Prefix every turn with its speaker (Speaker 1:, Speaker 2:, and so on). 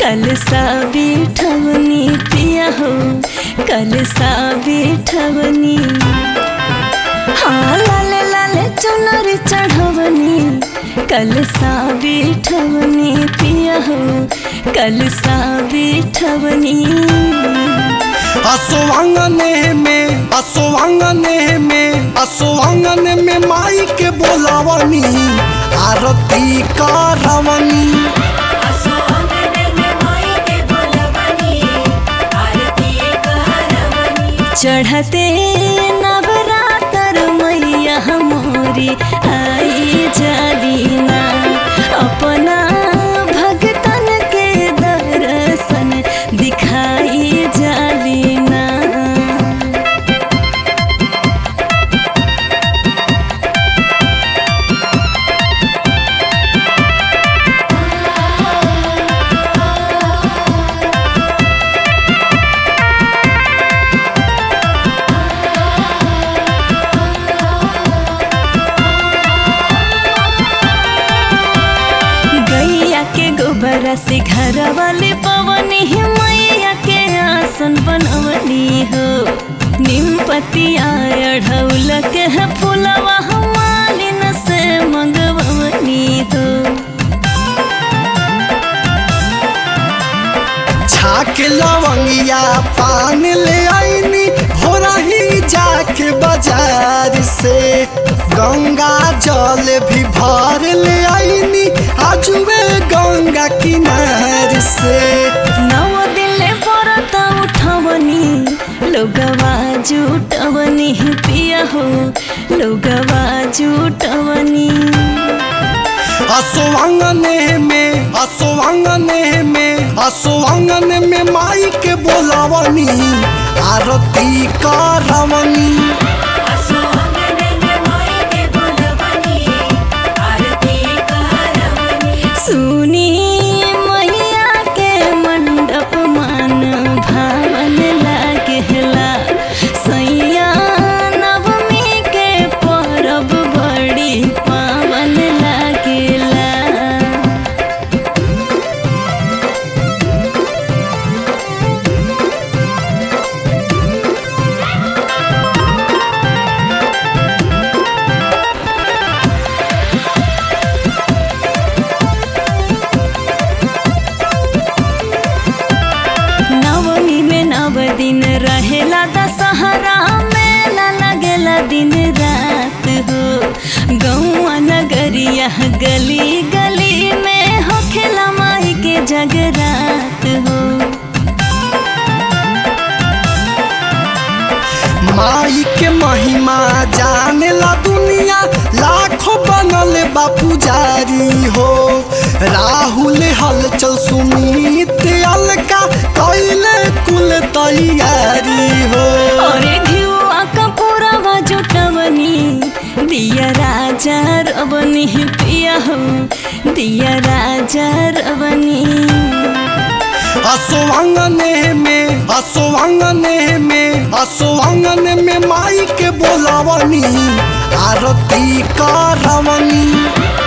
Speaker 1: कल सा बिठवनी पिया हो कल सा बिठवनी हाँ लाले लाले चुनर चढ़वनी कल सा बिठवनी पिया हो कल सा बिठवनी
Speaker 2: असोवांगने में असोवांगने में असोवांगने में माई के बोलावनी आरती करवनी
Speaker 3: असो अंगने में माई के बोलवनी आरती करवनी
Speaker 1: चढ़ते नवरातर मैया मोरी आई जालीना अपना भगतन के दर्शन दिखाई जालीना गैया के गोबर से घर वाले पवनी ही मैया के आसन बनवनी हो निम पतिया अढ़ौल के है फुलवा मालिन से मंगवनी हो
Speaker 2: छाक लवंगिया पान ले आईनी हो रही जाके बाजार से गंगा जल भी भर ले आईनी आजुए गंगा किनार से
Speaker 1: नव दिले परत उठवनी लोगवा जुटवनी पिया हो लोगवा जुटवनी
Speaker 2: असोवांगने में असोवांगने में असोवांगने में माई के बोलावनी आरती करवनी
Speaker 3: असो अंगने में माई के बोलवनी आरती करवनी
Speaker 1: सुनी मैया के मंडप मान भावन लागेला सैया नवमी के परब बड़ी पावन लागेला नवमी में नव दिन रहेला दशहरा मेला लगेला दिन रात हो गौआ नगरिया गली गली में होखेला माई के जगरात हो
Speaker 2: माई के महिमा जाने ला दुनिया लाखों बनल बा पुजारी हो राहुल हलचल सुमित अलका कैले कुल तैयारी हो
Speaker 1: अरे घिउआ कपूरवा जुटवनी दिया राजा रवनी पिया हो दिया राजा रवनी
Speaker 2: असोवांगने में असोवांगने में असोवांगने में माई के बोलावनी आरती करवनी